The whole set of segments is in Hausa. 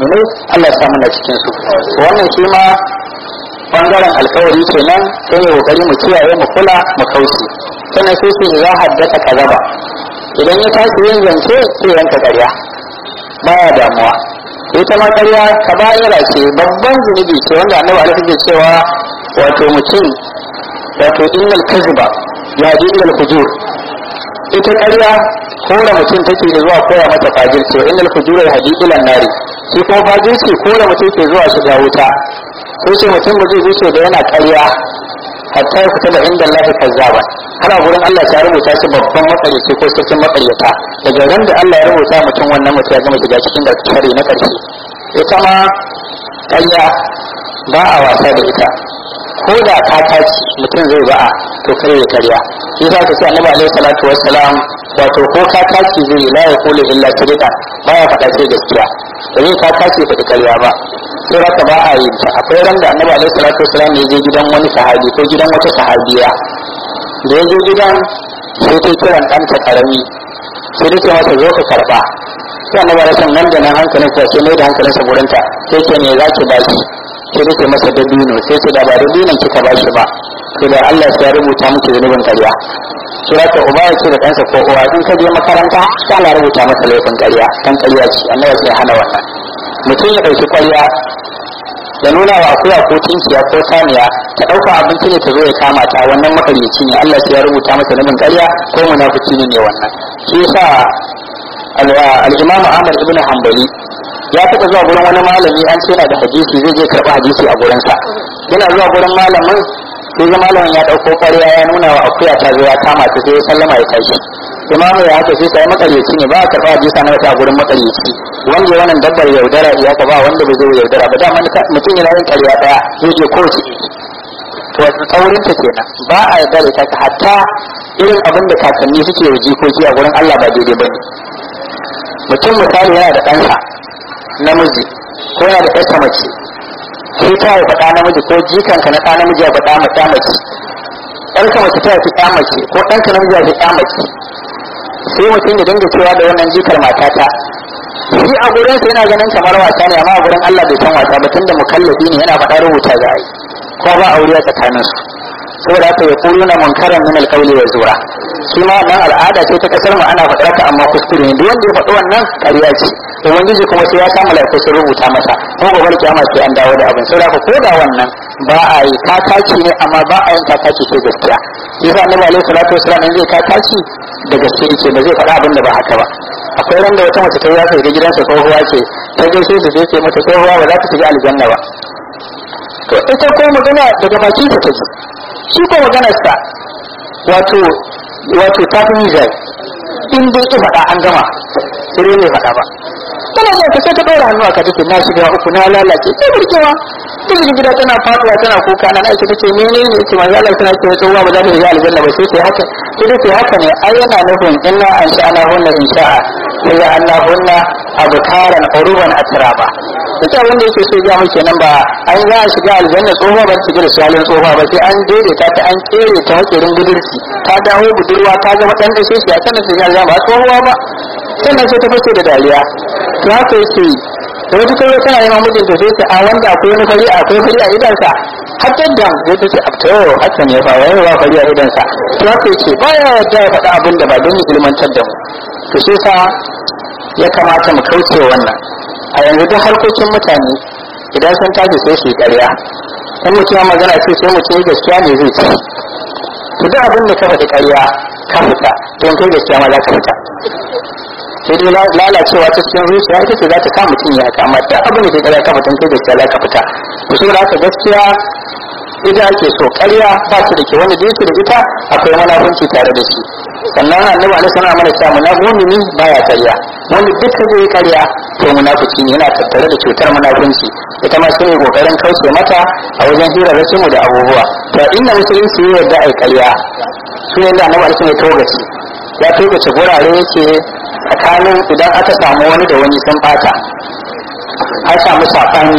mu'minai Allah ya sa muna cikin su wannan shi ma bangaren alkawari kenan sai ne kokari mu kiyaye mu kula mu kauce sannan sai sai ya haddasa kazaba idan ya tashi yin zance sai yanka ƙarya baya damuwa ita ma ƙarya kaba'ira ce babban zunubi ce wanda annabi alaihi ke cewa wato mutum wato innal kaziba ya ji innal fujur ita ƙarya kora mutum take da zuwa koya mata fajirci wa innal fujura yahdi ila nari shi kuma fajirci kora mutum ke zuwa shiga wuta sai ce mutum ba zai wuce da yana ƙarya hatta ya fita da inda Allah kazzaba ana gurin Allah ya rubuta shi babban makaryaci ko sarkin makaryata daga ran da Allah ya rubuta mutum wannan mutum ya gama shiga cikin gaskiyar na ƙarshe ita ma ƙarya ba a wasa da ita ko da ka taci mutum zai ba'a to kare ya karya shi za ka ce annabi alaihi salatu wassalam wato ko ka taci zai la ya kula illa sirqa ba ya faɗa sai gaskiya da zai ka taci faɗi karya ba sai raka ba a yi ta akwai ran da annabi alaihi salatu wassalam ya je gidan wani sahabi ko gidan wata sahabiya da ya je gidan sai ta kiran ɗanta karami sai ta ce masa zo ka karɓa sai annabi alaihi nan da nan hankalin sa sai mai da hankalinsa gurinta sai ce me za ki ba shi sai rike masa dabino sai ce da ba dabinon kika ba shi ba to da Allah ya rubuta miki zunubin ƙarya kira ka uba ya ce da ɗansa ko uwa in ka je makaranta sai Allah rubuta masa laifin ƙarya kan ƙarya ce annabi sai hana wannan mutum ya ɗauki ƙarya ya nuna wa akuya ko tinkiya ko saniya ta ɗauka abinci ne ta zo ya kama ta wannan makaryaci ne Allah sai ya rubuta masa zunubin ƙarya ko munafiki ne ne wannan shi yasa al-Imam Ahmad ibn Hanbali ya taɓa zuwa gurin wani malami an ce yana da hadisi zai je karɓi hadisi a gurinsa yana zuwa gurin malamin sai ga malamin ya ɗauko ƙwarya ya nuna wa akuya ta zo ya kama ta sai ya sallama ya tashi imamu ya haka sai sai makaryaci ne ba a karɓa hadisa na wata a gurin makaryaci wanda ya wannan dabbar yaudara ya ka ba wanda bai zo yaudara ba dama mutum yana yin ƙarya ɗaya zai je kowace to saurin ta kenan ba a yarda da ita hatta irin abin da kakanni suke yi jikoki a gurin Allah ba daidai ba ne mutum misali yana da ɗansa namiji ko yana da ƴarsa mace sai ta haifa ɗa namiji ko jikanka na ɗa namiji ya faɗa ma ɗa mace ƴarka mace ta haifi ɗa mace ko ɗanka namiji ya haifi ɗa mace sai mutum ya dinga cewa da wannan jikar matata shi a gurin sa yana ganin kamar wasa ne amma a gurin Allah bai san wasa ba tunda mukallafi ne yana faɗa rubuta ga ai ko ba aure a tsakanin su saboda haka ya kulu na munkaran min alqawli wa zura shi ma nan al'ada ce ta kasar mu ana faɗa ta amma kuskure ne duk wanda ya faɗi wannan ƙarya ce ubangiji kuma sai ya samu lafiya sun rubuta masa ko gobe kiyama sai an dawo da abin saboda ko da wannan ba a yi kakaci ne amma ba a yin kakaci ce gaskiya shi yasa annabi alaihi salatu wasallam in zai kakaci da gaske yake ba zai faɗa abin da ba haka ba akwai ran da wata mace ta ya ga gidansa tsohuwa ce ta gaishe ta sai ce mata tsohuwa ba za ta shiga aljanna ba to ita ko magana daga bakin ta take shi ko maganarsa wato wato ta fi mizai in dai ki faɗa an gama sai ne faɗa ba tana zuwa ta sai ta ɗora hannu a ka take na shiga uku na lalace sai burkewa ta shiga gida tana faɗuwa tana kuka na aisha ta ce mene ne ce manzo Allah tana ce tsohuwa ba za ta shiga aljanna ba sai ta haka sai ta haka ne ai yana nufin inna an sha'ana hunna in sha'a sai ya Allah hunna abkaran uruban atraba ita wanda yake so ya muke nan ba an za a shiga aljanna tsohuwa ba ta shiga da shalin tsohuwa ba sai an daidaita ta an kere ta hakirin budurci ta dawo budurwa ta zama ɗan dashe shi a sanar shiga aljanna ba tsohuwa ba sannan sai ta fashe da dariya to haka yake yi da wata kai tana neman mijin ta sai ta a wanda akwai wani fari akwai fari a idansa har da zai ta ce a to haka ne fa wai wa fari a idansa to haka yake baya yarda ya faɗa abin da ba don ya ilmantar da mu to sai sa ya kamata mu kauce wannan a yanzu duk harkokin mutane idan sun tashi sai su yi ƙarya in mutum ya magana ce sai mutum gaskiya ne zai ci to duk abin da ka faɗi ƙarya ka fita to in kai gaskiya ma za ka fita sai dai lalacewa ta cikin zuciya ita ce za ta sa mutum ya haka amma duk abin da ke ƙarya ka fita in kai gaskiya za ka fita to saboda haka gaskiya ita ake so ƙarya ba su da ke wanda da yake da ita akwai munafunci tare da shi sannan annabi alaihi salam mana cewa munafiki baya ƙarya wanda duk zai yi ƙarya to munafiki ne yana tattare da cutar munafunci ita ma sai kokarin kauce mata a wajen hirarrakin mu da abubuwa to inda musulunci ya yarda ai ƙarya su yanda annabi alaihi ya togace ya togace gurare yake tsakanin idan aka samu wani da wani sun bata an samu saɓani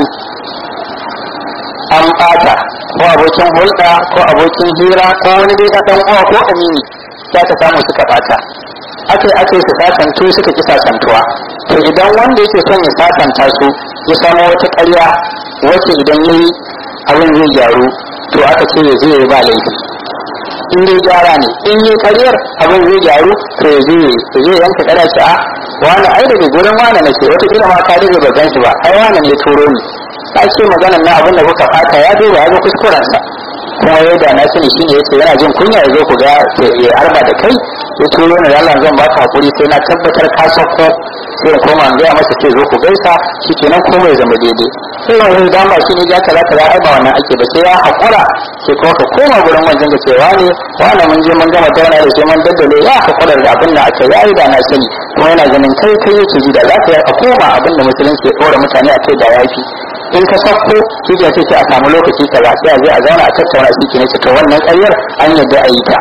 an bata ko abokin hulɗa ko abokin hira ko wani dai ɗan uwa ko amini ya ta samu suka bata aka yi aka yi su sasantu suka ki sasantuwa to idan wanda yake son ya sasanta su ya samu wata ƙarya wacce idan ya yi abin zai gyaru to aka ce ya je ya ba laifi in dai gyara ne in yi karyar abin zai gyaru to ya je ya je yanka kada ce a wani ai daga gurin wani na ce wata kila ma ka daga ba gan shi ba ai wani ne turo ni ta ce maganar na abin da kuka fata ya duba ya ga kuskurensa kuma ya da na sani shine yace yana jin kunya ya zo ku ga ya arba da kai ya turo ni Allah zan baka hakuri sai na tabbatar ka sauko sai in koma in gaya masa ce zo ku gaisa shikenan komai ya zama daidai sai wani dan ba shine ya kaza kaza ai ba wannan ake ba sai ya hakura sai kuma ka koma gurin wancan ga cewa ne wani mun je mun gama tauna da sai mun daddale ya hakura da abin da aka yayi da na sani kuma yana ganin kai kai yake ji da za ka a koma abin da musulunci ya ɗora mutane a kai da yafi in ka sauko shi ke sai a samu lokaci kaza sai a je a zauna a tattauna shi ke ne to wannan ƙaryar an yadda a yi ta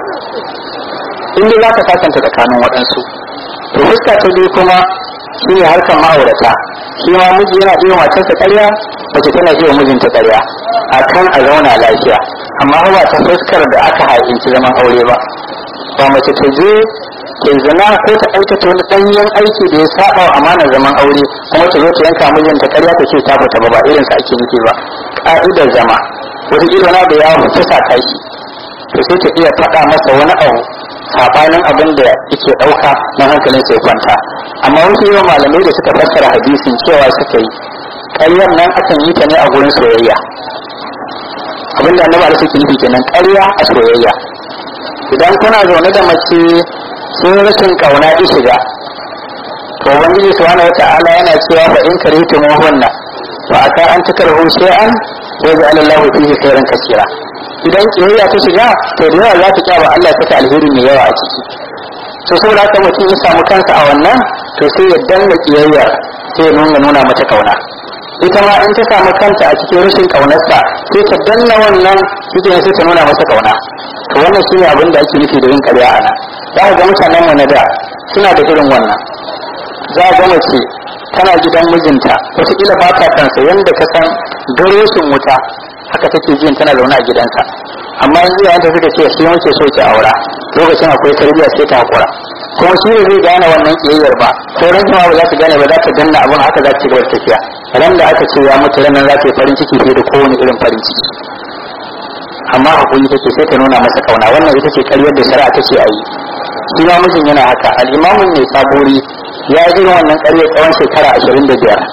in dai za ka sasanta tsakanin waɗansu to fuska ta biyu kuma shi ne harkar ma'aurata shi ma miji yana iya matarsa ƙarya mace tana iya mijinta ƙarya a kan a zauna lafiya amma ba ta fuskar da aka haƙinci zaman aure ba ba mace ta je ke zina ko ta aikata wani ɗanyen aiki da ya saba wa amanar zaman aure kuma ta zo ta yanka mijinta ƙarya ta ce ta fita ba ba irin sa ake nufi ba ƙa'idar zama wata ƙila na da ya fusa ta shi to sai ta iya faɗa masa wani abu sabanin abin da yake ɗauka na hankalin sai kwanta amma wasu yawan malamai da suka fassara hadisin cewa suka yi ƙaryar nan akan yi ta ne a gurin soyayya abin da annabi da suke nufi kenan ƙarya a soyayya idan kuna zaune da mace sun rashin kauna ki shiga to ubangiji subhanahu wata'ala yana cewa fa in karitu muhunna fa aka an takarhu shay'an wa ja'ala Allahu fihi khairan kaseera idan kiyayya ta shiga to da yawa za ta kyaba Allah ya saka alheri mai yawa a ciki to saboda haka mutum ya samu kansa a wannan to sai ya danna kiyayya sai ya nuna nuna mata kauna ita ma in ta samu kanta a cikin rashin kaunarsa sai ta danna wannan shi sai ta nuna masa kauna to wannan shine abin da ake nufi da yin ƙarya a nan za ka ga mutanen mu na da suna da irin wannan za ga mace tana gidan mijinta wataƙila ba ta kansa yadda ka san garoshin wuta haka take jin tana zaune a gidansa amma yanzu yayin da suka ce shi muke so ki aura lokacin akwai tarbiyya sai ta hakura kuma shi ne zai gane wannan kiyayyar ba sauran jama'a ba za ta gane ba za ta danna abun haka za ta ci gaba da tafiya ran da aka ce ya mutu ranar za ta yi farin ciki fiye da kowane irin farin ciki amma hakuri take sai ta nuna masa kauna wannan ita ce karyar da shari'a ta ce a yi shi ma mijin yana haka al'imamun mai sabori ya yi irin wannan karyar tsawon shekara ashirin da biyar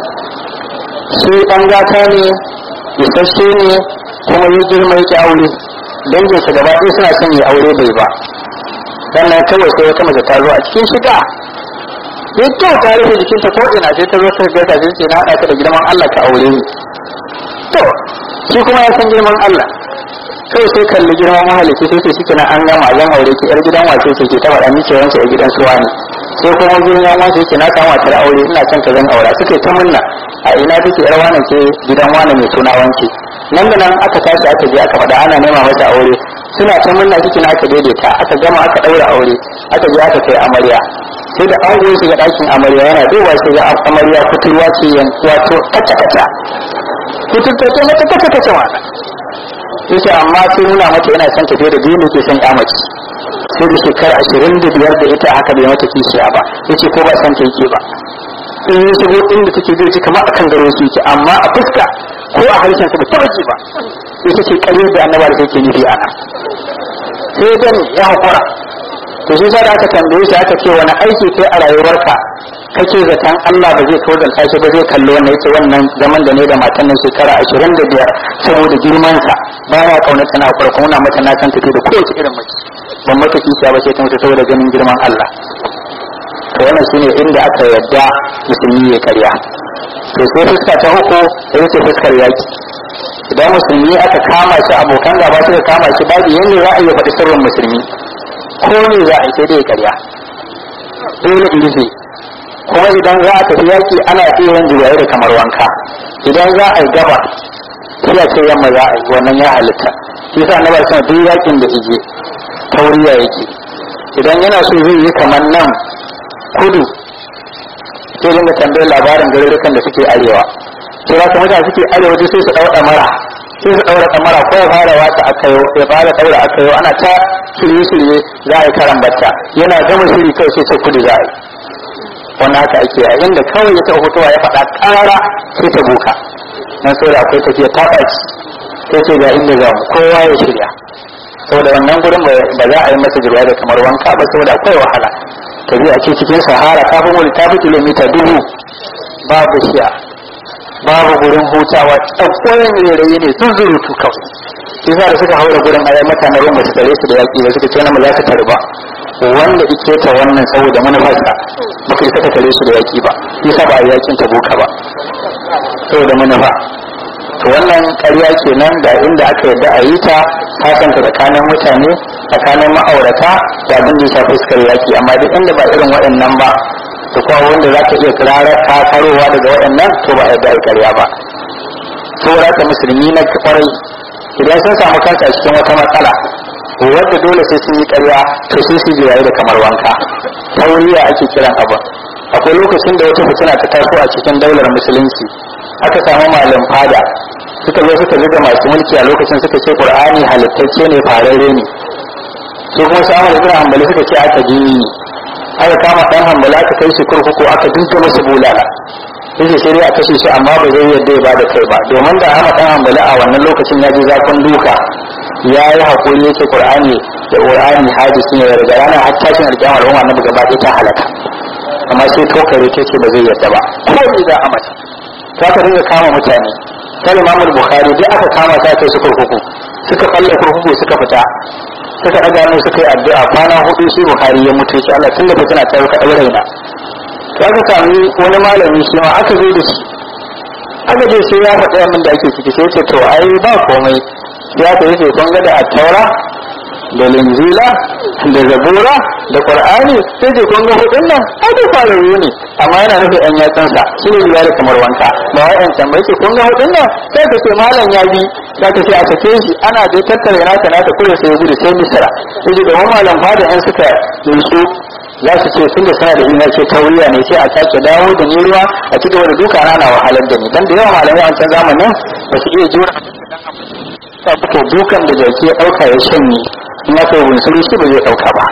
shi ɗan gata ne isasshe ne kuma ya girma ya aure danginsa gaba ɗaya suna son ya aure bai ba sannan kawai sai wata mace ta zo a cikin shiga ya kyau ta rufe jikinta ko ina sai ta zo ta gaisa sai ce na haɗa ka da girman Allah ka aure ni to shi kuma ya san girman Allah kawai sai kalli girman mahalicci sai ce shi an gama zan aure ki yar gidan wace ce ke ta faɗa miki wancan yar gidan suwa ne sai kuma gidan wace ce na samu matar aure ina son ka zan aura suke ta munna a ina take yar wane ce gidan wane mai suna wanke nan da nan aka tashi aka je aka faɗa ana nema mata aure suna ta munna cikin aka daidaita aka gama aka ɗaura aure aka je aka kai amarya sai da ango ya shiga ɗakin amarya yana duba shi ga amarya kuturwa ce wato kaca kaca kuturta ce mata kaca kaca wata yace amma sai nuna mata yana son tafiye da biyu ke son mace sai da shekara ashirin da biyar da ita haka bai mata kishiya ba yace ko ba san ta yake ba in ya shigo inda take zai ci kamar akan garo su yake amma a fuska ko a harshen sa ba ta ji ba ita ce karyar da annaba da take nufi ana sai dan ya hakura to shi sa da aka tambaye shi aka ce wani aiki kai a rayuwarka kake zaton Allah ba zai tozalta shi ba zai kalli wannan yace wannan zaman da ne da matan nan shekara ashirin da biyar saboda girman sa ba ya kaunata na farko na mata na san tafi da kowace irin mace ban mata kishiya ba sai ta mutu saboda ganin girman Allah to wannan shine inda aka yadda musulmi ya karya to sai fuska ta uku ita ce fuskar yaki idan musulmi aka kama shi abokan gaba suka kama shi babu yanda za a iya faɗi sirrin musulmi ko ne za a yi sai dai karya dole in rufe kuma idan za a tafi yaki ana iya yin juyayi da kamar wanka idan za a yi gaba sai a ce yamma za a yi wannan ya halitta shi sa na barsa duk yakin da ije tauriya yake idan yana so zai yi kamar nan kudu sai dinga tambayar labarin garurukan da suke arewa sai za ka mutane suke arewa sai su ɗauɗa mara sai su ɗaura kamara ko ya fara wata aka yau ya fara ɗaura aka yau ana ta shirye-shirye za a yi karan bacca yana gama shiri kawai sai ce kudu za a yi wannan haka ake a inda kawai ya taɓa fitowa ya faɗa ƙara sai ta buka nan so da akwai tafiya ta ɓaci sai ce ga inda za mu kowa ya shirya saboda wannan gurin ba za a yi masa jirwa da kamar wanka ba saboda akwai wahala tafiya ce cikin sahara kafin wani ta fi kilomita dubu babu shiya babu gurin hutawa tsakkoyin rairayi ne sun zurutu kawai shi da suka haura gurin ayi mutanen ruwan basu tare su da yaƙi ba suka ce na za ta tare ba wanda ike ta wannan saboda manufarsa baka isa ka tare su da yaƙi ba yasa ba a yaƙin ta boka ba saboda manufa to wannan ƙarya kenan da inda aka yarda a yi ta sasanta tsakanin mutane tsakanin ma'aurata da abin da ya shafi fuskar yaƙi amma duk inda ba irin waɗannan ba da kuma wanda za ka iya kirarar kakarowa daga waɗannan to ba a yarda a ƙarya ba saboda ka musulmi na kwarai idan sun samu kansa a cikin wata matsala wadda dole sai sun yi ƙarya to sai su jirayi da kamar wanka tauriya ake kiran abin akwai lokacin da wata fitina ta taso a cikin daular musulunci aka samu malam fada suka zo suka zuga masu mulki a lokacin suka ce qur'ani halittacce ne fararre ne su kuma su amur ibn hanbali suka ce aka jini aka kama dan hanbali aka kai shi kurkuku aka dinka masa bulala yake sai dai a kashe shi amma ba zai yadda ya bada kai ba domin da hama dan hanbali a wannan lokacin ya ji zafin duka ya yi haƙuri yake qur'ani da qur'ani hadisi ne daga ranar har tashin alƙiyama al'umma na gaba ɗaya ta halaka amma sai tokare ta ce ba zai yadda ba ko ni za a mata ta ka dinga kama mutane sai Imam Bukhari duk aka kama ta kai su kurkuku suka kalle kurkuku suka fita suka daga hannu suka yi addu'a kwana hudu sai Bukhari ya mutu shi Allah tunda fitina ta ka daure raina to aka sami wani malami shi ma aka zo da shi aka je sai ya faɗa min da ake ciki sai ce to ai ba komai ya ta yi kun ga da taura da linzila da zabura da qur'ani sai dai kun ga hudun nan ai da fararru ne amma yana nufin yan yatsansa shi ne da kamar wanka ba wai yan can ba yake kun ga hudun nan sai ka ce malam ya bi za ka ce a sake shi ana da tattare naka naka kure sai ya gudu sai misra sai da wani malam fada yan suka yinsu za su ce tun da suna da ina ce tauriya ne sai a sake dawo da ni ruwa a cikin wani duka na na wahalar da ni dan da yawa malamai a wancan zamanin ba su iya jura to dukan da jaki ya dauka ya shanye in ya kai bunsuru shi ba zai dauka ba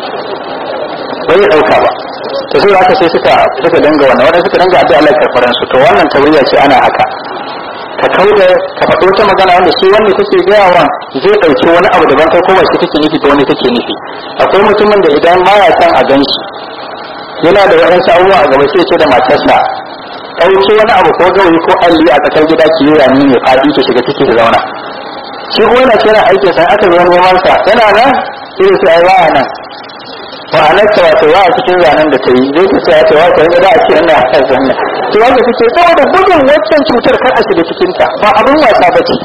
ba zai dauka ba to sai haka sai suka suka danga wannan wanda suka danga addu'a Allah karfaran su to wannan tauriya ce ana haka ka kauda ka faɗo ta magana wanda shi wanda kake gaya wa zai ɗauki wani abu daban kai ko ba shi kake nufi ko wani kake nufi akwai mutumin da idan ma ya san a gan shi yana da waɗansu abubuwa a gaba sai ce da matarsa ɗauki wani abu ko gawayi ko alli a tsakar gida ki yi rami mai faɗi ki shiga ciki ki zauna shi kuma yana kira aikin sa aka zo neman sa yana nan sai sai ai baya nan ma'anar ta wato wa a cikin zanen da ta yi zai ta ce ya ce wato ya da a ce ina a zanen to wanda take saboda gudun waccan cutar kar a shiga cikin ta ba abin wasa ba ce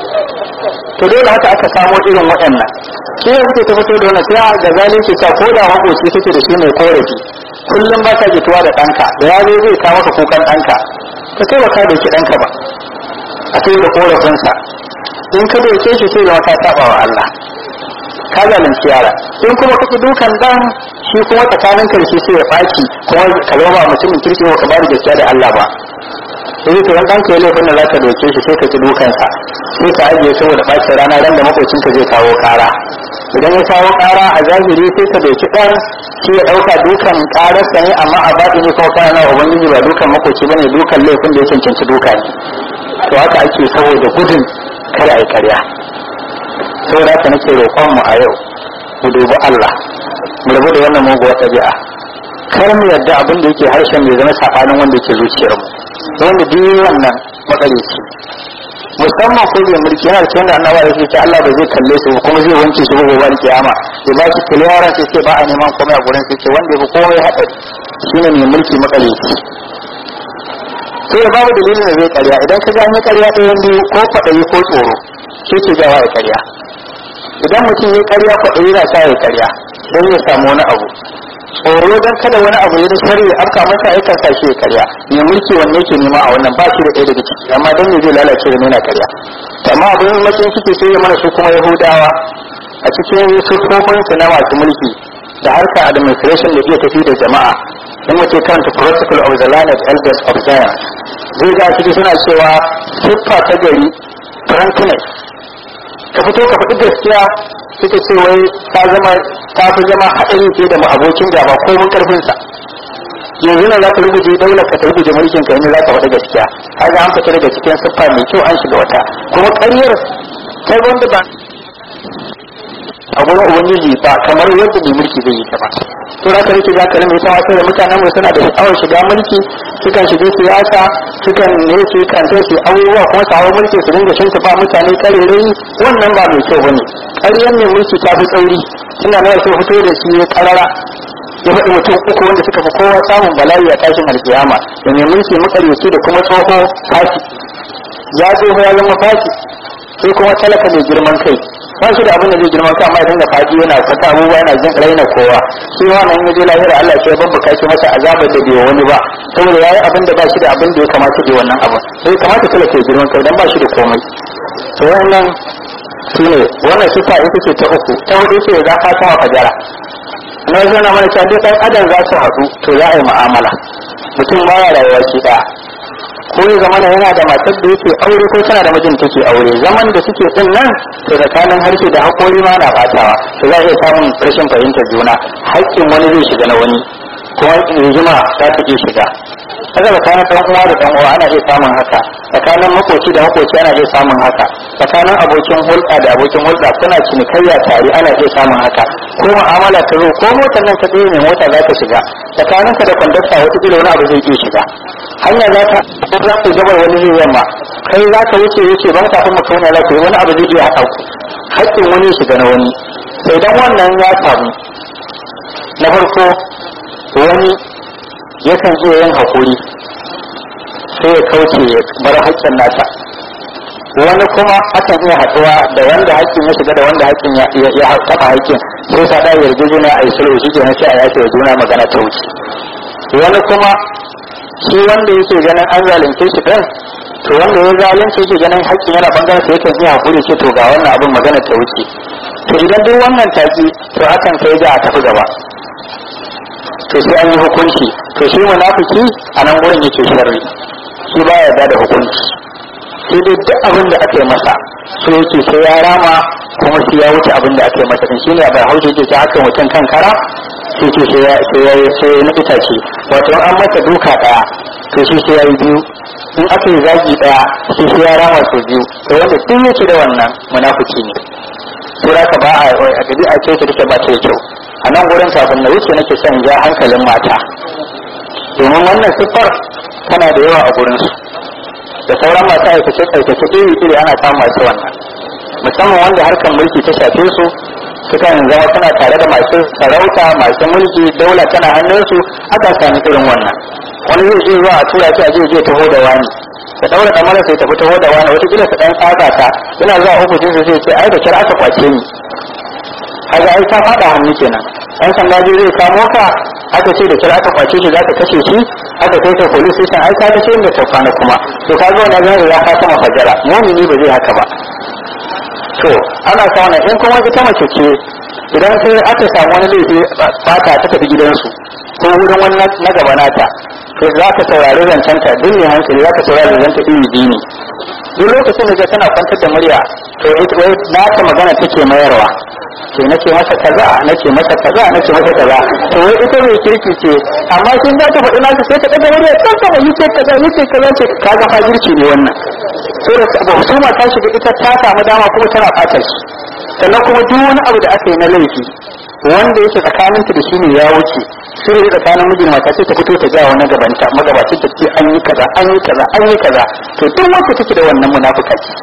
to dole haka aka samo irin waɗannan shi ne suke ta fito da wannan sai ga zalunci ta ko da makoci kake da shi mai korafi kullum ba ka jituwa da ɗanka da ya zo zai kawo maka kukan ɗanka ka kai ba ka doki ɗanka ba a kai da korafinsa in ka doke shi sai zama ka saba wa Allah ka zalunci yara in kuma kake dukan dan shi kuma tsakanin karshe sai ya baki kuma ka zama ba mutumin kirki ba ka bada gaskiya da Allah ba sai ka ran danka ya laifin da zaka doke shi sai ka ci dukansa sai ka ajiye saboda bacin rana ran da makocinka zai kawo kara idan ya kawo kara a zahiri sai ka doki dan shi ya dauka dukan kararsa ne amma a baɗi ne kuma kana na ubangiji ba dukan makoci bane dukan laifin da ya cancanci duka ne to haka ake saboda gudun kada a yi karya saboda haka nake roƙon mu a yau mu dubi Allah mu rabu da wannan muguwar ɗabi'a kar mu yarda abin da yake harshen mai zama safanin wanda yake zuciyar mu wanda duk wannan matsalici musamman ko da mulki yana cikin da annabawa yake ce Allah ba zai kalle su kuma zai wanke su gobe al kiyama ya ba shi kiliyara sai ce ba a neman komai a gurin sai ce wanda ya fi komai haɗari shine mai mulki matsalici sai babu dalilin da zai karya idan ka gane karya ɗayan biyu ko kwaɗayi ko tsoro shi ke jawa ya karya idan mutum ya karya kwaɗayi na sa ya karya don ya samu wani abu tsoro don kada wani abu ya da shari ya afka masa ya kan sa shi ya karya mai mulki wanne yake nema a wannan ba shi da ɗaya daga ciki amma don me zai lalace da nuna karya amma abin matsayin suke sai ya mana su kuma yahudawa a cikin siffofinsu na masu mulki da harka administration da iya tafi da jama'a in mace karanta protocol of the land of elders of Zion zai ga ciki suna cewa siffa ta gari frankness ka fito ka faɗi gaskiya suka ce wai ta zama ta fi zama haɗari fiye da abokin gaba ko mun karfinsa yanzu na za ka rubuce daular ka ta rubuce mulkin ka yanzu za ka faɗi gaskiya kaga an fita daga cikin siffa mai kyau an shiga wata kuma ƙaryar kai wanda ba a gurin ubangiji ba kamar yadda mai mulki zai yi ta ba to za ka rike za ka rame ta wasu da mutanen mu suna da sha'awar shiga mulki sukan shiga siyasa sukan ne su kan sai su abubuwa kuma su hawa mulki su dinga shin ba mutane karerai wannan ba mai kyau bane ƙaryar mai mulki ta fi tsauri tunda na so fito da shi ya karara ya faɗi mutum uku wanda suka fi kowa samun bala'i a tashin alkiyama da mai mulki makaryaci da kuma tsoho fasi ya tsoho ya zama fasi sai kuma talaka mai girman kai ba shi da abin da zai girman kai amma ya dinga faɗi yana fata abubuwa yana jin raina kowa shi ma nan yaje lahira Allah sai babba kashi masa azabar da bai wani ba saboda yayi abin da ba shi da abin da ya kamata da wannan abu sai kamata talaka ya girman kai dan ba shi da komai to wannan shine wannan sifa ita ce ta uku ta hudu ce za ka sama fajara na zana mana cewa duk ɗan adam za su haɗu to za a yi mu'amala mutum baya rayuwa shi ɗaya ko ya zama yana da matar da yake aure ko tana da mijin take aure zaman da suke din nan to tsakanin harshe da haƙori ma na batawa to za a iya samun rashin fahimtar juna haƙƙin wani zai shiga na wani kuma rigima za ta iya shiga haka tsakanin ɗan uwa da ɗan uwa ana iya samun haka tsakanin makoci da makoci ana iya samun haka tsakanin abokin hulɗa da abokin hulɗa kuna cinikayya tare ana iya samun haka ko mu'amala ta zo ko motar nan ka tsaye mai mota za ka shiga tsakanin ka da kwandasta wata kila wani abu zai iya shiga hanya za ta za ku gabar wani zai yamma kai za ka wuce wuce ban kafin mutum za ka yi wani abu zai iya haɗa ku haƙƙin wani shiga na wani sai dan wannan ya samu na farko wani yakan iya yin haƙuri sai ya kauce ya bar haƙƙin nasa wani kuma akan iya haɗuwa da wanda haƙƙin ya shiga da wanda haƙƙin ya taɓa haƙƙin sai sa ɗaya yarjejena a yi sulhu shi kenan sai a yafe wa juna magana ta wuce wani kuma shi wanda yake ganin an zalunce shi ɗin to wanda ya zalunce yake ganin haƙƙin yana bangaren sa yakan iya haƙuri ce to ga wannan abin magana ta wuce to idan duk wannan taki to akan kai da a tafi gaba to sai an yi hukunci to shi munafiki a nan gurin yake sharri shi ba yarda da hukunci sai dai duk abin da aka yi masa so yake sai ya rama kuma sai ya wuce abin da aka yi masa din shine a bai haushe yake aka yi mutum kan kara sai ce sai ya sai ya sai na itace wato an masa duka daya to shi sai ya yi biyu in aka yi zagi daya sai sai ya rama sau biyu to wanda duk yake da wannan munafiki ne sai ka ba a a dabi'a ce ta take ba ta kyau a nan gurin kafin na wuce nake son ja hankalin mata domin wannan siffar tana da yawa a gurinsu da sauran masu aikace aikace iri iri ana samun masu wannan musamman wanda harkar mulki ta shafe su sukan zama suna tare da masu sarauta masu mulki daula tana hannunsu aka sami irin wannan wani zai je zuwa a tura shi a je je taho da wani da daura da mara sai tafi taho da wani wata kila su dan tsaka ta yana zuwa ofishin su sai ce ai da kira aka kwace ni kaga ai ta fada hannu kenan an sanda zai kamo ka aka ce da kira aka kwace shi za ka kashe shi aka kai ta police station ai ka ce inda ta kwana kuma to kaga wannan zai ya fata mafajara mu'mini ba zai haka ba to ana sauna in kuma ita mace ce idan sai aka samu wani laifi fata ta tafi gidansu ko wurin wani na gaba nata to za ka saurari zancenta duk ne hankali za ka saurari zancenta iri biyu ne duk lokacin da tana kwantar da murya to ita na ta magana take mayarwa ce nake masa kaza nake masa kaza nake masa kaza to wai ita mai kirki ce amma kin za ta faɗi naka sai ta ɗaga murya ta sama yi ce kaza yi ce kaza ce kaga fajirci ne wannan saboda ba husuma ta shiga ita ta samu dama kuma tana ɓata shi sannan kuma duk wani abu da aka yi na laifi wanda yake tsakaninta da shi ne ya wuce sai da tsakanin mijin mata sai ta fito ta ga wani gabanta magabacin ta ce an yi kaza an yi kaza an yi kaza to duk wacce take da wannan munafuka ce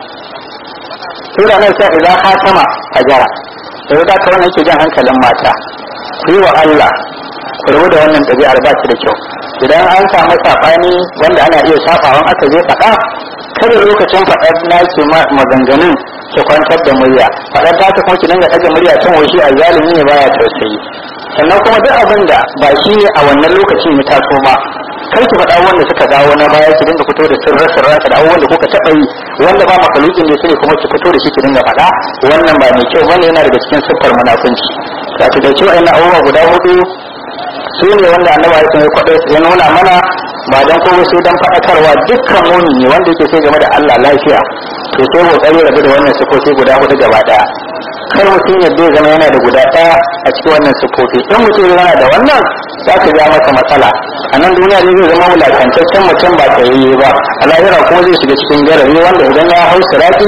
sai da nan sai idan ha sama a jara sai da ka wannan yake jan hankalin mata ku yi wa Allah ku rabu da wannan ɗabi'ar ba da kyau idan an samu saɓani wanda ana iya saɓawan aka je faɗa kada lokacin faɗar naki maganganun ki kwantar da murya faɗar ta ta kuma ki dinga ɗaga murya can wai shi a zalimi ne baya tausayi sannan kuma duk abin da ba shi ne a wannan lokacin ya taso ba kar ki faɗa wanda suka dawo na baya ki dinga fito da sirra sirra da abubuwan da kuka taɓa yi wanda ba makalukin da ne kuma ki fito da shi ki dinga faɗa wannan ba mai kyau bane yana daga cikin siffar munafunci ka ta dace wa'annan abubuwa guda hudu su ne wanda annabi ya sun kwaɗo ya nuna mana ba dan kuma sai dan faɗakarwa dukkan mumini wanda yake sai game da Allah lafiya to sai kokari rabu da wannan sifofi guda hudu gaba daya kar mutum yadda ya zama yana da guda daya a cikin wannan sifofi in mutum yana da wannan za ka ja masa matsala a nan duniya ne zai zama wulakantaccen mutum ba tsayayye ba a lahira kuma zai shiga cikin garari wanda idan ya hau sirati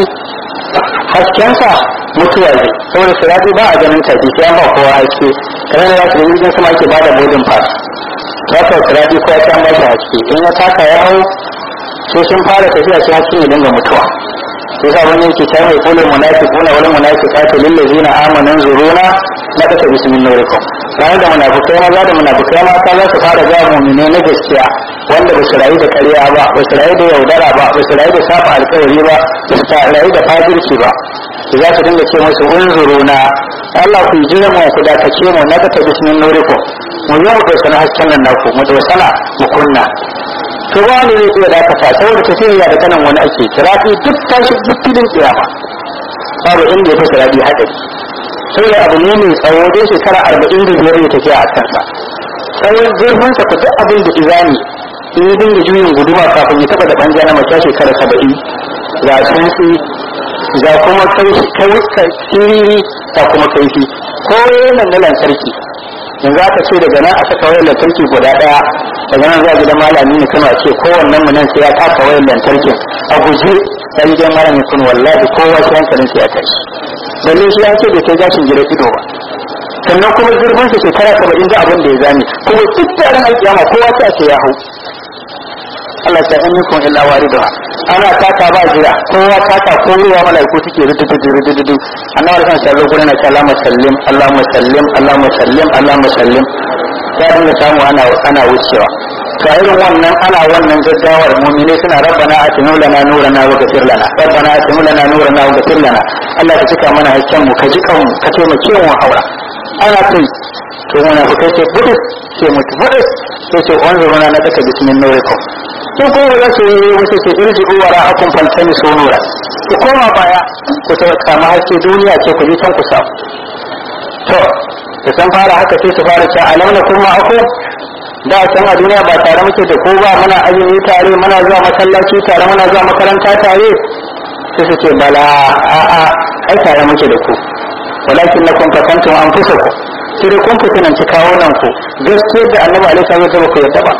haskensa mutuwa ne saboda sirati ba a ganin tafi sai an ba kowa haske kamar da za su da jirgin sama ake bada boarding pass za ka sirati ko ya ba shi haske in ya taka ya hau sai sun fara tafiya sai hasken ya dinga mutuwa yasa wani yake ta mai kulul munafiquna wal munafiqatu lil ladina amanu zuruna la ta bismin nurikum bayan da munafikai maza da munafikai mata za su fara ga mu'mine na gaskiya wanda ba su rayu da ƙarya ba ba su rayu da yaudara ba ba su rayu da safa alƙawari ba ba su rayu da fajirci ba za su dinga ce musu unzuruna Allah ku jira mu ku da kace mu na ta bismin nurikum mu yi mu sana hasken nan naku mu sana mu kunna to ba wani zai iya dakata saboda tafiya da kanan wani ake kirafi duk tashi duk filin kiyama babu inda ya fi sirabi hadari sai abu ne mai tsawo dai shekara arba'in da biyar ya tafiya a kansa tsawon zurfinsa ku duk abin da izani in yi dinga juyin guduma kafin ya taba da banja na mace shekara saba'in ga tsuntsi ga kuma kai siriri ga kuma kaifi ko yana na lantarki yanzu aka ce daga nan a saka wayar lantarki guda daya daga nan zuwa gidan malami ne kuma ce kowannen mu nan sai ya taka wayar lantarkin a guje dan gidan malami kun wallahi kowa sai hankalin sai ya tashi balle shi an ce da kai gashin gidan ido ba sannan kuma zurfin sa shekara saba'in da abin da ya zame kuma duk taron alƙiyama kowa sai a ce ya hau Allah ta in yakun illa wariduha ana taka ba jira kowa taka ko ruwa malaiku suke rududu rududu annabi kan sallallahu alaihi wasallam Allahumma sallim Allahumma sallim Allahumma sallim Allahumma sallim ya dinga samu ana ana wucewa to irin wannan ana wannan gaggawar mu'mini suna rabbana atinu lana nurana wa ghfir lana rabbana atinu lana nurana wa ghfir lana Allah ka cika mana hakkin mu ka ji kan mu ka taimake mu haura ana kai to muna fita ce budus sai mutu budus sai ce wanzuruna na taka bismin nurikum ko ko za su yi wasu ce irji uwa ra'akun faltani su nura ku koma baya ku ta samu haske duniya ce ku je can ku samu to da san fara haka sai su fara cewa alam na kuma aku da can a duniya ba tare muke da ko ba muna azumi tare muna zuwa masallaci tare muna zuwa makaranta tare sai su ce bala a'a ai tare muke da ku walakin na kun fakantum an fusa ku sai dai kun fitinanci kawo nan ku gaskiyar da annabi alaihi salatu wasallam ku yadda ba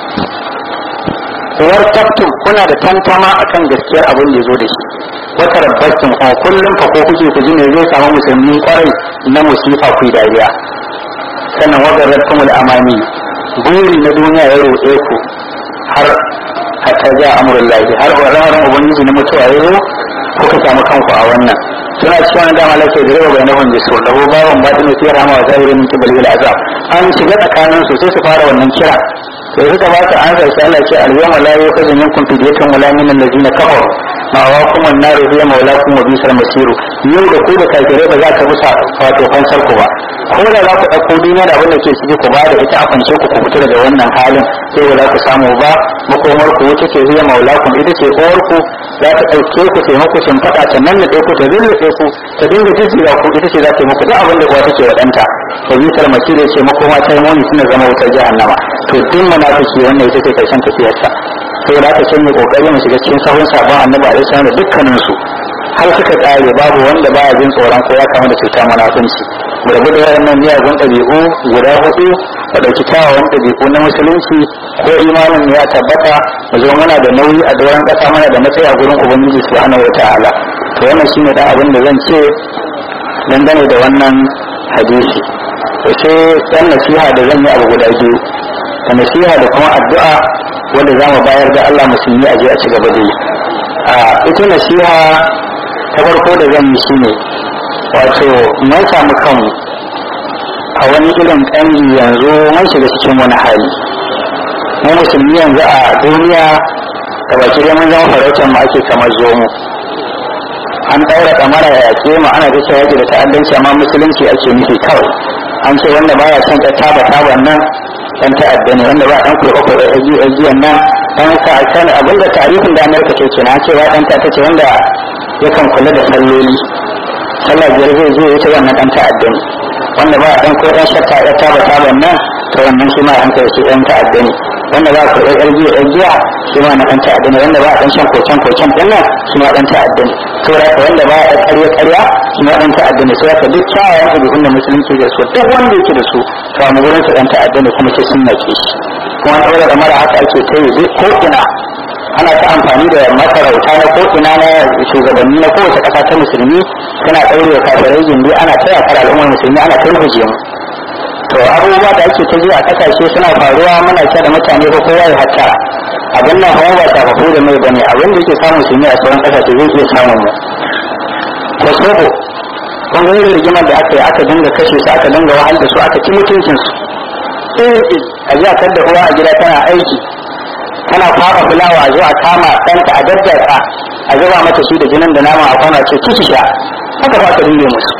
wartabtum kuna da tantama akan gaskiyar abin da ya zo da shi wata rabbastum a kullum fa ko kuke ku ji me zai samu musulmi kwarai na musifa ku dariya sannan wagarratkum al-amani buri na duniya ya roƙe ku har hatta ja amurullahi har wararan ubangiji na mutuwa ya zo kuka samu kanku a wannan suna cikin wani dama lafiya da raba bainahum bisu da ko bawan batin da tsira ma zahirin min kibal ila azab an shiga tsakanin su sai su fara wannan kira sai suka ba ta an sai Allah ce al-yawma la yukhadhu minkum fidyatun wala min allazina kafaru ma wa kuma an-naru hiya mawlakum wa bisal masiru yau da ku da kafirai ba za ka musa wato fansar ku ba ko da za ku ɗauko duniya da abin da ke ciki ku ba da ita a fance ku ku fita daga wannan halin sai ba za ku samu ba makomar ku wata ce hiya maulakum ita ce uwar ku za ta ɗauke ku taimako sun faɗa ta nan da ku ta zirriɗe ku ta dinga jijjiga ku ita ce za ta yi muku duk abin da uwa take wa ɗanta to bisal masiru ce makoma ta yi muni suna zama wutar jahannama to duk munafiki wannan ita ce karshen tafiyarsa saboda haka sai mu kokari mu shiga cikin sahun sabon annabi alaihi salam da dukkanin su har suka tsare babu wanda baya jin tsoron ko ya kama da cuta munafunci mu rabu da waɗannan miyagun ɗabi'u guda hudu da ɗauki kyawawan ɗabi'u na musulunci ko imanin ya tabbata mu zo muna da nauyi a doron ƙasa mana da matsayi a gurin ubangiji subhanahu wa ta'ala to wannan shine dan abin da zan ce dangane da wannan hadisi to sai dan nasiha da zan yi abu guda biyu da nasiha da kuma addu'a wanda za mu bayar da Allah musulmi a je a ci gaba da yi a ita nasiha ta farko da zan yi shine wato mun samu kanmu a wani irin ƙangi yanzu mun shiga cikin wani hali mu musulmi yanzu a duniya da baki dai mun zama farautar mu ake kamar zomo an ɗaura kamara ya yaƙe mu ana da yaƙi da ta'addanci amma musulunci ake nufi kawai an ce wanda baya son ta taba taban nan dan ta'adda ne wanda ba dan kurɓa kurɓa aji ajiyan nan dan ka san abin da tarihin da Amerika ke kenan cewa dan ta ce wanda yakan kula da salloli sallah biyar zai je yace wannan dan ta'adda ne wanda ba dan ko dan shakka ya taba taban nan to wannan shi ma an kai shi dan ta'adda ne wanda ba ku ɗan jiya ɗan jiya shi ma na ɗan ta'adda ne wanda ba a ɗan shan kocen kocen ɗin nan shi ma ɗan ta'adda ne to da ka wanda ba a ɗan ƙarya ƙarya shi ma ɗan ta'adda ne sai ka duk kyawawan ɗabi'un da musulunci da su duk wanda yake da su to a gurin su ɗan ta'adda ne kuma sai sun nake shi kuma an ɗaura da mara haka ake ta yi ko ina ana ta amfani da masarauta na ko ina na shugabanni na kowace ƙasa ta musulmi suna ɗaure wa kafirai gindi ana ta yakar al'ummar musulmi ana ta rubuce mu to abubuwa da ake ta ji a kasashe suna faruwa muna ce da mutane ko kowa ya hatta abin nan kuma ba shafafu da mai bane abin da yake samun su ne a sauran kasashe zai iya samun mu kosovo kun ga irin rigimar da aka yi aka dinga kashe su aka dinga wahal da su aka ci mutuncin su a ji a da uwa a gida tana aiki tana fafa fulawa a zo a kama ɗanta a daddaka a zuba mata shi da jinin da nama a kwana ce ciki sha haka ba ka dinga musu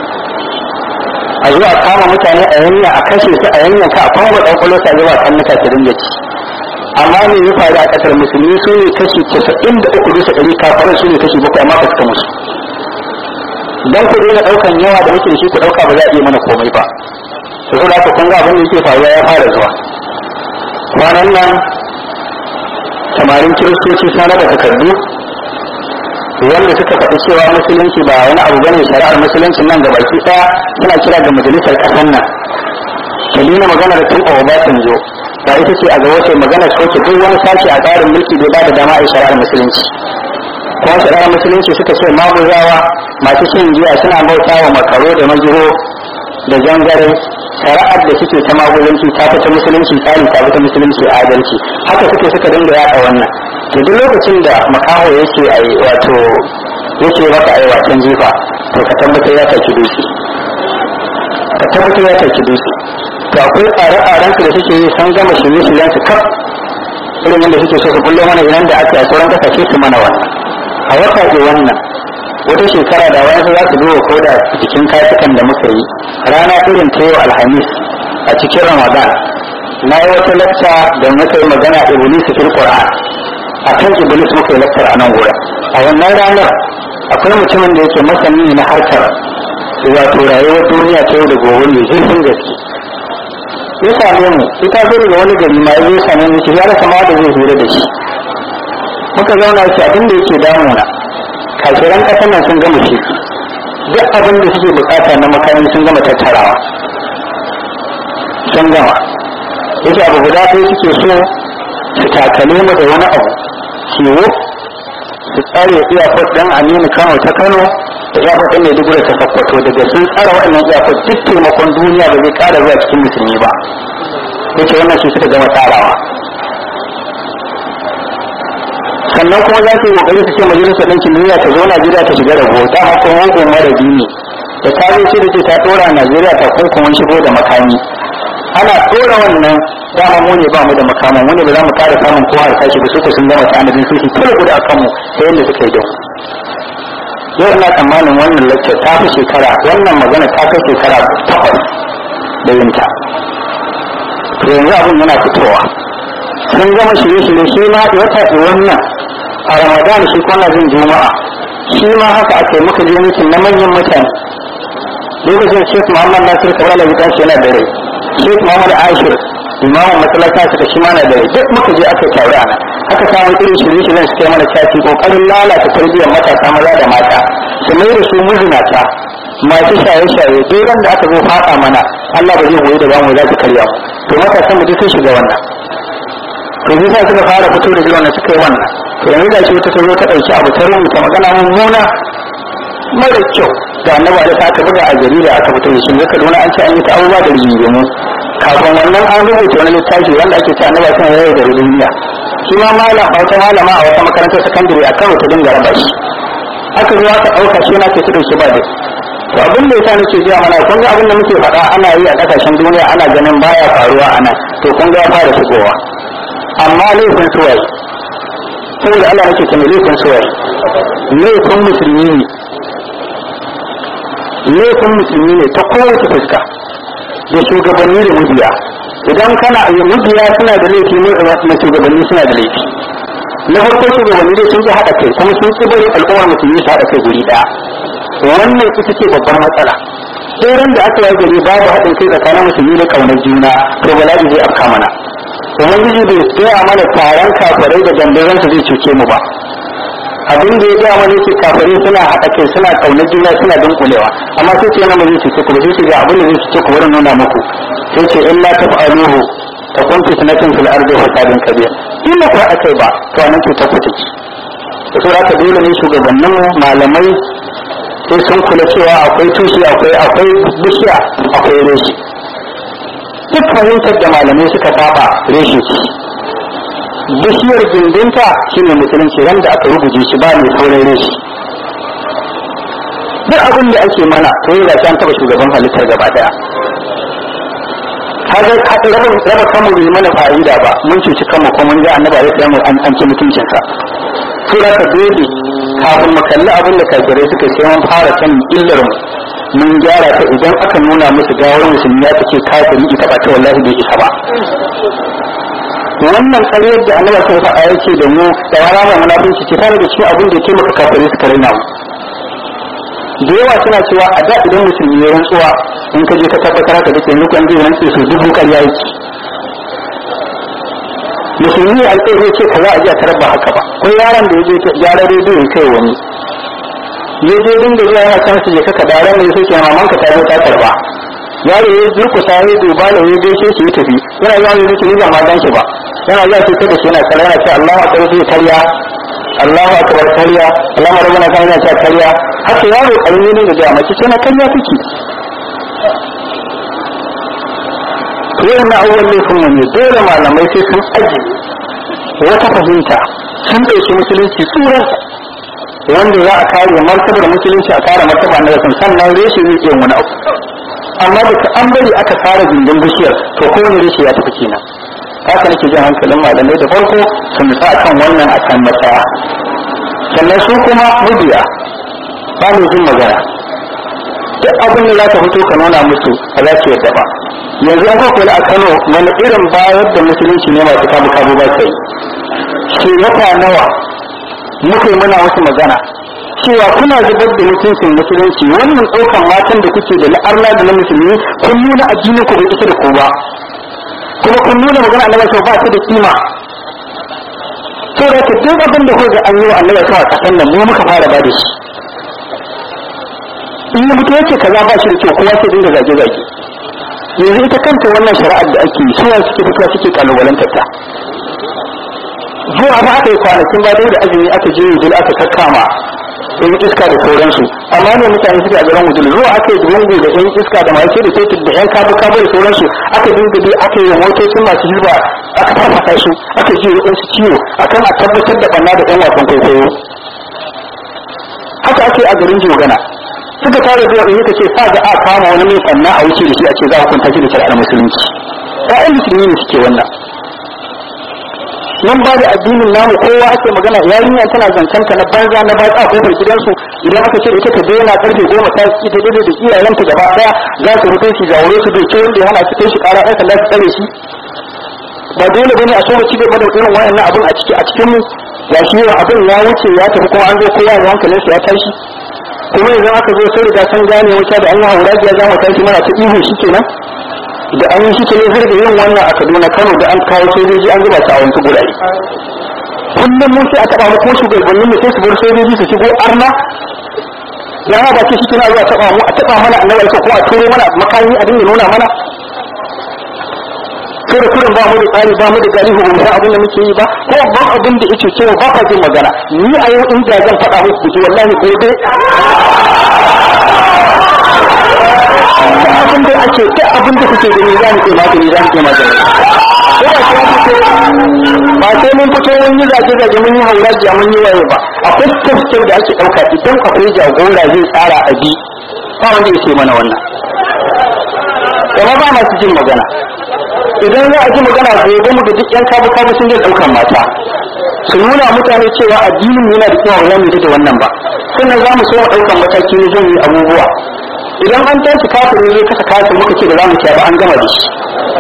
a zuwa kama mutane a yanya a kashe su a yanya ka a kwanwa ɗan kwalo sa zuwa kan nuka su dinga ci amma me ya faru a ƙasar musulmi su ne kashi casa'in da uku bisa ɗari kafarin su ne kashi bakwai amma ba su musu dan ku daina ɗaukan yawa da muke da shi ku ɗauka ba za a iya mana komai ba to saboda haka kun ga abin da yake faruwa ya fara zuwa kwanan nan samarin kiristoci sun raba takardu wanda suka faɗi cewa musulunci ba wani abu bane shari'ar musulunci nan da baki ɗaya suna kira ga majalisar ƙasar nan ta nuna maganar tun a Obasanjo ba ita ce a gaba ce maganar soke duk wani sashi a tsarin mulki bai ba da dama a shari'ar musulunci kuma shari'ar musulunci suka ce maguzawa masu shin giya suna bauta wa makaro da majiro da jangare shari'ar da suke ta maguzanci ta fita musulunci tsari ta fita musulunci adalci haka suke suka dinga yaɗa wannan to duk lokacin da makaho yake a wato yake maka a wasan jifa to ka tabbatar ya taki dutse ka tabbatar ya taki dutse to akwai tsare-tsaren su da suke yi sun gama shirye-shiryen su kaf irin yadda suke so su bullo mana idan da aka yi a sauran kasashe su mana wannan a wata ke wannan wata shekara da wani za su duba ko da cikin katukan da muka yi rana irin ta yau alhamis a cikin ramadan na yi wata lacca da muka yi magana iblis fil qur'an a kan iblis muka yi laccar a nan wurin a wannan ranar akwai mutumin da yake masani na harkar wato rayuwar duniya ta yau da gobe mai zurfin gaske ya same mu ita zo daga wani gari ma ya zo same mu ya rasa ma da zai hira da shi muka zauna shi abin da yake damuna kafiran ƙasar nan sun gama shi duk abin da suke bukata na makami sun gama tattarawa sun gama yake abu guda ɗaya suke so su takale mu da wani abu ciwo su tsare iyakar ɗan aminu kano ta kano da iyakar ɗan maiduguri ta sakkwato daga sun tsara waɗannan iyakar duk taimakon duniya ba zai ƙara zuwa cikin musulmi ba yake wannan shi suka gama tsarawa sannan kuma za su yi kokari su ce majalisar ɗinkin duniya ta zo Najeriya ta shiga da ta haka hukun mara dini da ta zo ce da ce ta ɗora Najeriya ta hukumin shigo da makami ana ɗora wannan dama mu ne ba mu da makaman mu ne ba za mu ƙara samun kowa da tashi ba su sun gama tanadin su su kula guda akan mu ta yadda suka yi da yau ina tsammanin wannan lecture ta fi shekara wannan magana ta kai shekara takwas da yinta to yanzu abin yana fitowa sun gama shirye-shirye shi ma wata wannan a ramadan shi kwana jin juma'a shi ma haka aka yi muka je mitin na manyan mutane lokacin sheikh muhammad nasir kawai da gidan yana da rai sheikh muhammad ashir imamun masalata suka shi mana da rai duk muka je aka tauri ana aka samu irin shirye-shiryen su kai mana caci kokarin lalata tarbiyyar matasa maza da mata su mai da su muzinata masu shaye-shaye duk da aka zo fada mana Allah ba zai goyi da bamu za su karya to matasan mu duk sun shiga wannan to bisa suka fara fito da jiran suka yi wannan to yanzu da shi wata ta zo ta ɗauki abu ta rubuta magana mummuna mara kyau da annaba da ta aka buga a jarida aka fito da shi zaka dona an ce an yi ta abubuwa da rigingimu kafin wannan an rubuta wani littafi wanda ake ce annaba suna yau da duniya shi ma malam a wata malama a wata makarantar sakandare a kano ta dinga raba shi aka zo aka ɗauka shi na ke ta ɗauki ba da to abin da yasa nake jiya mana kun ga abin da muke faɗa ana yi a ƙasashen duniya ana ganin baya faruwa ana to kun ga ya fara shigowa amma laifin suwaye saboda Allah nake kuma laifin suwaye laifin musulmi ne laifin musulmi ne ta kowace fuska da shugabanni da mubiya idan kana yi mubiya suna da laifi na shugabanni suna da laifi na farko shugabanni dai sun ji haɗa kai kuma sun ci bari al'ummar musulmi su haɗa kai guri ɗaya wannan ita ce babbar matsala sai da aka yi gari babu haɗin kai tsakanin musulmi da ƙaunar juna to bala'i zai afka mana ubangiji bai gaya mana taron kafirai da dandazon su zai cuce mu ba abin da ya gaya mana yake kafirai suna haɗa kai suna ƙaunar juna suna dunkulewa amma sai ce yana zai cuce ku ba sai ce ga abin da zai cuce ku bari nuna muku sai ce in la taf'aluhu takun fitnatun fil ardi fasadun kabir in ba ku haɗa kai ba to anan cutar ku take da su haka dole ne shugabannin malamai sai sun kula cewa akwai tushe akwai akwai bishiya akwai reshi duk fahimtar da malamai suka saba reshi ce bishiyar gindinta shine musulunci ran da aka rubuce shi ba mai sauran reshi duk abin da ake mana to yi da an taba shugaban halittar gaba daya kaga raba kanmu bai mana fa'ida ba mun cuci kanmu ko mun ga annaba ya tsaye an an ci mutuncinsa to da ka dole kafin mu kalli abin da kafirai suka sai mun fara sanin illar mu mun gyara ta idan aka nuna musu gawar musulmi ya take kafiri ita ba ta wallahi bai isa ba wannan karyar da annaba sai faɗa yake da mu da wara mai munafunci ce tare da cikin abin da ya taimaka kafirai suka raina mu da yawa suna cewa a da idan musulmi ya rantsuwa in ka je ka tabbatar da dake yanzu kan zai rantse su dubu ƙarya yake musulmi ya alƙai zai ce kaza a ji a tarar ba haka ba ko yaron da ya je gyara rediyo ya kai wani ya je dinga zuwa yana can su je kaka da ran da ya soke maman ka ta zo ta karba yaro ya durkusa ya duba da ya gaishe shi ya tafi yana zuwa ya zuci ni ba ma gan shi ba yana zuwa sai kada shi yana kalla yana ce Allahu akbar sai karya Allahu akbar karya Allahu rabbana kan yana cewa karya haka yaro karami ne da jama'a ce na karya kike Yau na awwal laifin mu ne dole malamai sai sun aji wata fahimta sun ɗauki musulunci tsuransa wanda za a kare martabar musulunci a kare martaba na yasan sannan reshe zai iya wani abu amma da an bari aka fara gindin bishiyar to kowane reshe ya tafi kenan haka nake jin hankalin malamai da farko su nutsa kan wannan a kan matsaya sannan su kuma mabiya ba mu jin magana duk abin da za ka fito ka nuna musu ba za su yadda ba yanzu an kwakwale a kano wani irin bayar da musulunci ne masu kabu kabu ba sai shi wata nawa muka yi muna wasu magana cewa kuna zubar da mutuncin musulunci wannan ɗaukan matan da kuke da la'arna da na musulmi kun nuna addinin ku bai isa da ku ba kuma kun nuna magana annabi sau ba ta da kima to da ka duk abin da kuka an yi wa annabi sau a kasan nan mu muka fara ba da shi in ya mutu yace kaza ba shi da kyau kowa sai dinga zage zage yanzu ita kanta wannan shari'ar da ake yi suwa suke fitowa suke kalubalantar ta zuwa ba aka yi kwanakin ba da azumi aka je wujul aka kakkama yan iska da sauransu amma ne mutane suke a garin wujul zuwa aka yi dungu da yan iska da masu da teku da yan kabu kabu da sauransu aka dinga dai aka yi motocin masu hirba aka farfasa su aka ji waɗansu ciwo akan a tabbatar da ɓanna da ɗan wasan kwaikwayo haka ake a garin jogana suka tare zuwa in yaka ce sa ga a kama wani mai ɓanna a wuce da shi a ce za a kunta shi da shari'ar musulunci ƴaƴan musulmi ne suke wannan nan ba da addinin namu kowa ake magana yarinya tana zancanta na banza na ba a kofar gidansu idan aka ce ita ta daina karfe goma ta ci ta daidai da iyayenta gaba daya za su fito shi jawo su bai wanda ya hana su kai shi kara ɗan sanda su tsare shi ba dole bane a so mu ci gaba da irin wayannan abin a ciki a cikin mu ya shi yawa abin ya wuce ya tafi kuma an zo kowa ya hankalinsa ya tashi kuma yanzu aka zo sai riga sun gane wata da an yi hauragiya za mu tashi mana ta ihu shi kenan da an yi shi ke zai da yin wannan a kaduna kano da an kawo sojoji an zuba su a wasu gurare kullum mun sai a taɓa mu ko shugabannin mu sai su bar sojoji su shigo arna ya ba ce shi kina zuwa taɓa mu a taɓa mana annabi ko kuma a turo mana makami a dinga nuna mana sai da kurin ba mu da tsari ba mu da galihu ba mu san abin da muke yi ba ko ban abin da yake cewa ba ka jin magana ni a yau in da zan faɗa muku ji wallahi gobe abin da ake ta abin da kuke gani za mu ce magani za mu ce magani ko ba sai ake ba sai mun fito mun yi zage zage mun yi hauragiya mun yi waye ba akwai tafsir da ake ɗauka idan akwai jagora zai tsara a bi ba wanda ya ce mana wannan kuma ba masu jin magana idan za a ji magana gobe mu da duk yan kabu kabu sun je ɗaukan mata su nuna mutane cewa addinin yana da kyau ba mu da wannan ba sannan za mu so mu ɗaukan mataki na zan yi abubuwa idan an tashi kafin zai kasa kafin muka ce da za mu ce ba an gama da shi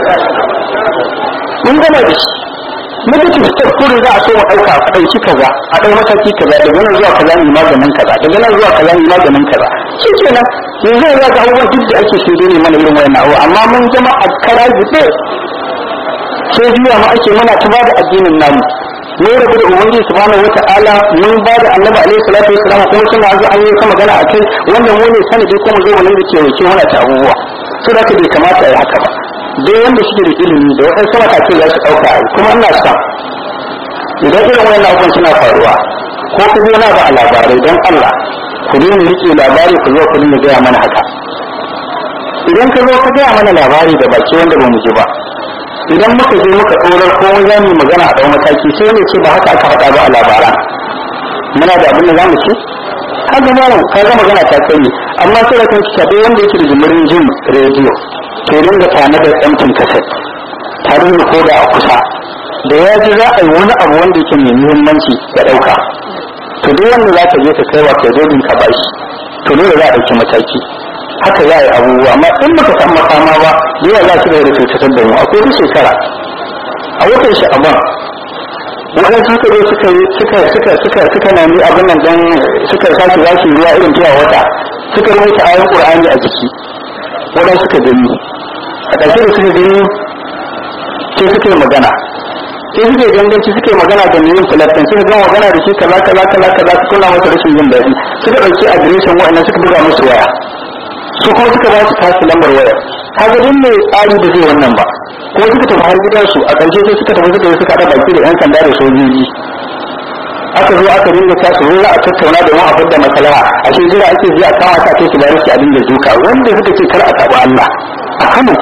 mun gama da shi negative step kurin za a so mu ɗauka a ɗauki kaza a ɗau mataki kaza daga nan zuwa kaza ne maganin kaza daga nan zuwa kaza ne maganin kaza shi kenan yanzu ya ga abubuwan duk da ake sai ne mana irin wayan abu amma mun zama a kara jiɗe sai juya mu ake muna ta bada addinin namu mun rabu da ubangiji subhanahu wata'ala mun ba da annabi alaihi salatu wassalam kuma suna zo an yi ta magana a kai wanda mu ne sanadi kuma zo mu da ke wuce mana ta abubuwa so da bai kamata a yi haka ba dai wanda suke da ilimi da waɗansu matakai za su ɗauka a kuma ina son idan irin wannan abubuwan suna faruwa ko ku zo na ba a labarai don Allah ku daina riƙe labari ku zo ku dinga gaya mana haka idan ka zo ka gaya mana labari da baki wanda ba mu ji ba idan muka je muka tsorar ko za mu magana a ɗau mataki sai ne ce ba haka aka faɗa ba a labaran muna da abin da za mu ce ka ga malam ka ga magana ta kai amma sai da kanki ka wanda yake da jimirin jin rediyo to dinga tana da ɗantin kaset tare da koda a kusa da ya ji za a yi wani abu wanda yake mai muhimmanci ya ɗauka to duk wanda za ka je ka kai wa kai dole ka bashi to dole za a ɗauki mataki haka za a yi abubuwa amma in baka san makama ba yawa za su da cutar da mu akwai duk shekara a watan sha'aban waɗansu suka zo suka suka suka suka suka nemi abin nan dan suka sake za su ruwa irin cewa wata suka rubuta ayoyin qur'ani a jiki waɗansu suka gani a ƙarshe da suka gani sai suka yi magana sai suke ganganci suke magana da yin filastin suka gama magana da shi kaza kaza kaza kaza su kula masa rashin jin daɗi suka ɗauki adireshin waɗannan suka buga musu waya su kuma suka ba su tasu lambar wayar kaga din mai tsari da zai wannan ba kuma suka tafi har gidansu a ƙarshe sai suka tafi suka yi suka haɗa baki da yan sanda da sojoji aka zo aka dinga ta su za a tattauna da mu a fadda maslaha a shi jira ake ji a kama ta kai su bari su a dinga duka wanda suka ce kar a taɓa Allah a Kano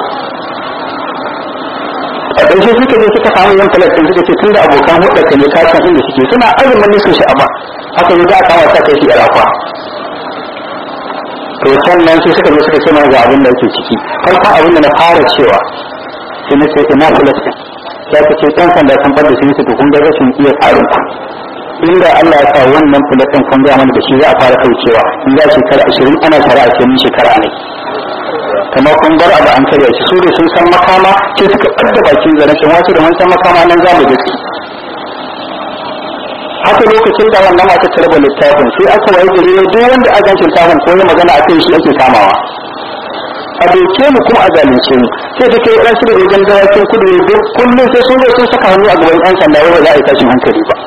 a ƙarshe suka je suka samu yan falastin suka ce tunda abokan hudar ne ka san inda suke suna azumin ne su sha'aba aka zo za a kama ta kai shi irafa to sannan sai suka zo suka ce ga abin da yake ciki farko abin da na fara cewa sai na ce ina filastin ya ka ce ɗan sanda sun fadda sun su kun ga rashin iya tsarin ku inda Allah ya sa wannan filastin kun ga mana da shi za a fara kaucewa in za shekara ashirin ana shari'a ce mun shekara ne kamar kun bar abu an karya shi su da sun san makama sai suka ɓadda bakin zaren shi wasu da mun san makama nan za mu gaske haka lokacin da wannan mata ta raba littafin sai aka waye gari duk wanda a gancin littafin ko ya magana akan shi ake kamawa a doke mu kuma a zalunce mu sai ta kai ɗan da wajen dawakin kudu ne duk kullum sai sun zo sun saka hannu a gaban ɗan sanda wai ba za a yi tashin hankali ba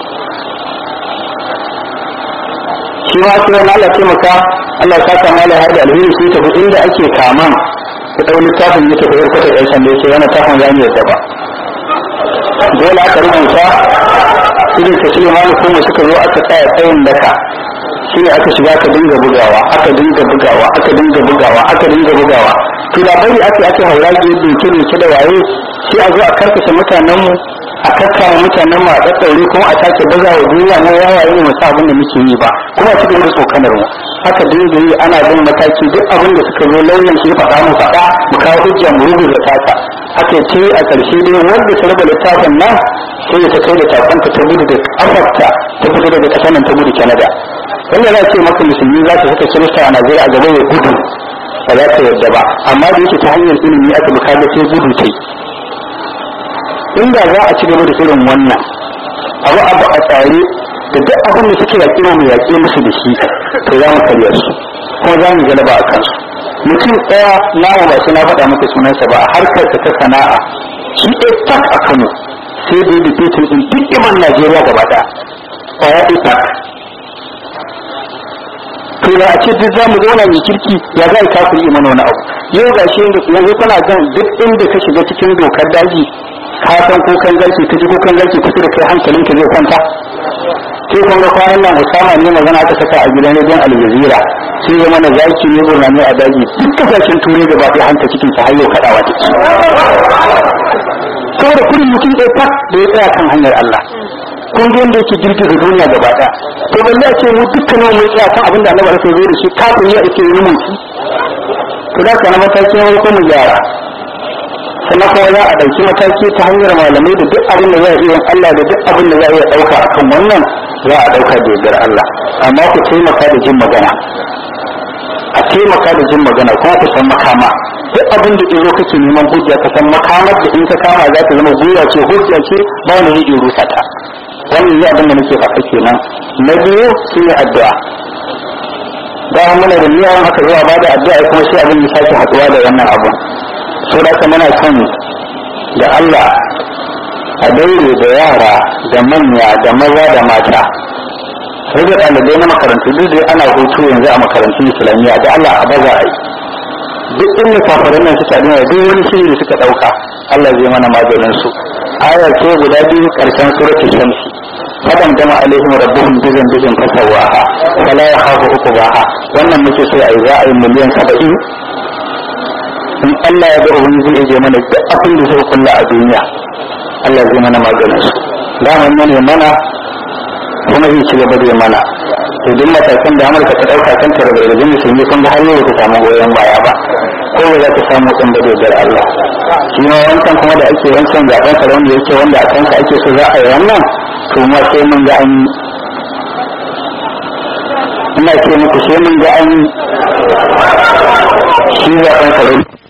shi ma sai wani Allah taimaka Allah ta kama da har da alheri sai tafi inda ake kaman ku ɗau littafin ya tafi yarkata ɗan sanda ya ce wani tafin za mu yadda ba dole aka rubuta irin ka shirya malu kuma suka zo aka tsaya tsayin daka shi ne aka shiga aka dinga bugawa aka dinga bugawa aka dinga bugawa aka dinga bugawa to da bari ake ake haura ke doke doke da waye sai a zo a karkashe mutanen mu a kakkama mutanen mu a daddaure kuma a sake baza wa duniya na yawaye ne musa abin da muke yi ba kuma a cikin tsokanar mu haka dinga yi ana bin mataki duk abin da suka zo lauyan shi faɗa mu faɗa mu kawo hujja mu rubuta tata aka ce a ƙarshe dai wanda ta raba littafin nan sai da ta kai da takanta ta gudu da kafarta ta fito daga ƙasar nan ta gudu canada wanda za ce maka musulmi za ta saka kirista a najeriya a gaba ya gudu ba za ta yarda ba amma da yake ta hanyar ilimi aka buka da sai gudu ta yi inda za a ci gaba da irin wannan abu abu a tsare da duk abin da suke yaƙi mu yaƙe musu da shi to za mu karya su kuma za mu galaba a kansu mutum ɗaya namu ba sai na faɗa maka sunansa ba a harkar ta sana'a shi ɗaya tak a kano sai da yi fitin ɗin duk iman najeriya gaba ɗaya ƙwaya ɗaya tak to da a ce duk za mu zauna mai kirki ya za a kafin yi mana wani abu yau ga shi yanzu kana gan duk inda ka shiga cikin dokar daji ka san kukan garki ka ji kukan garki kusa da kai hankalinka zai kwanta sai kun ga kwanan nan Usama ne magana aka saka a gidan rediyon Al Jazeera sai ya mana zaki ne gurnani a daji duk kasashen turai gaba ɗaya hanta cikin sa har yau kaɗawa take saboda kurin mutum ɗaya tak da ya tsaya kan hanyar Allah kun ga yadda yake girgiza duniya gaba ɗaya to balle a ce mu dukkanin mu tsaya kan abin da Annabi aka zo da shi kafin ya ake yi mun to da kana matakin farko mu gyara sannan kuma za a ɗauki mataki ta hanyar malamai da duk abin da za a iya Allah da duk abin da za a iya ɗauka a kan wannan za a ɗauka da yardar Allah amma ku taimaka da jin magana a taimaka da jin magana kuma ku san makama duk abin da ɗiro kake neman hujja ka san makamar da in ka kama za ta zama gwiwa ce hujja ce ba wani zai iya rusa ta wannan yi abin da nake faɗa kenan na biyu sun yi addu'a da muna da niyyar haka zuwa ba da addu'a kuma sai abin ya sake haɗuwa da wannan abun so da haka muna son da Allah a daure da yara da manya da maza da mata sai da ɗalibai na makarantu duk da ana hutu yanzu a makarantun islamiyya da Allah a baza a yi duk inda kafaran nan suka dina duk wani shiri da suka ɗauka Allah zai mana maganin su aya ce guda biyu karshen suratul shamsi fadan dama alaihim rabbuhum bizan bizan fasawaha fala yakhafu uqbaha wannan muke so ai za a yi miliyan 70 in Allah ya ga ubangiji zai je mana duk abin da zai kulla a duniya Allah zai mana maganin su daman ne mana kuma zai ci gaba da mana to duk matakan da Amurka ta dauka kan ta da rajin musulmi kun ga har yau ta samu goyon baya ba ko ba za ta samu din da dodar Allah shi ma wancan kuma da ake wancan zaben sa wanda yake wanda a kansa ake so za a yi wannan to ma sai mun ga an yi ina ce muku sai mun ga an yi shi zaben sa